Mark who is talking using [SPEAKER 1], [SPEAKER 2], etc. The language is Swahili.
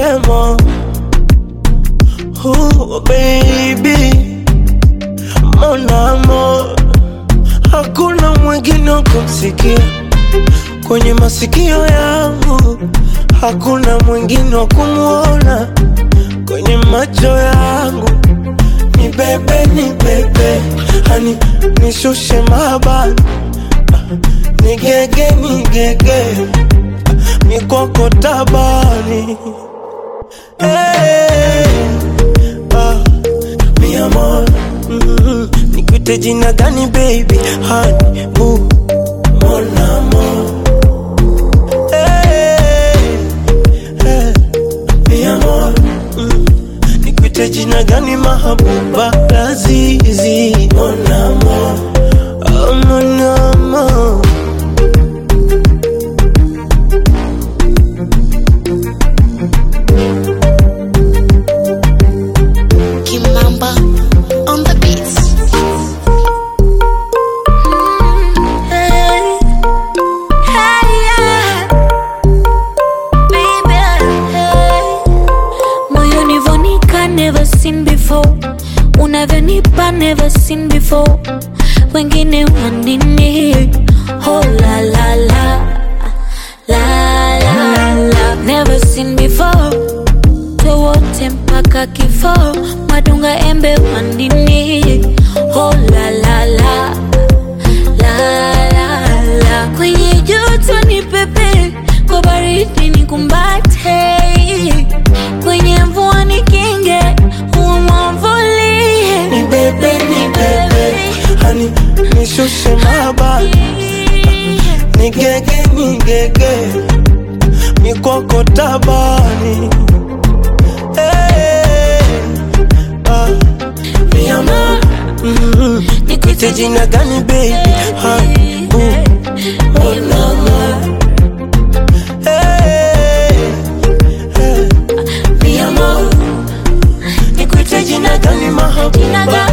[SPEAKER 1] amour. Oh baby, mon amour, hakuna mwingine wa kumsikia kwenye masikio yangu, hakuna mwingine wa kumwona kwenye macho yangu. Ni bebe, ni bebe, hani nishushe mabani, nigege, nigege, mikoko tabani Hey, ah, mi amor, mm, nikuite jina gani baby? Honey, boo, mon amour. Hey, hey, mi amor, mm, nikuite jina gani mahabuba? Lazizi, mon amour, oh, mon amour.
[SPEAKER 2] Kimamba on the beats.
[SPEAKER 3] Hey, hey, yeah. Baby, hey. Moyoni vonika never seen before unavyonipa never seen before wengine wanini oh la la la la la la never seen before wote mpaka kifo madunga embe wanini oh la la la la la la kwenye joto ni pepe kwa baridi ni kumbate kwenye mvua ni kinge umwamvulie
[SPEAKER 1] Ni bebe, ni bebe, hani nishushe mabani, nigege, nigege, mikoko tabani. Hey, ah, mi amor, mm, nikuite jina gani baby? Honey, boo, mon amour. Hey, hey, mi amor, nikuite jina gani mahabuba?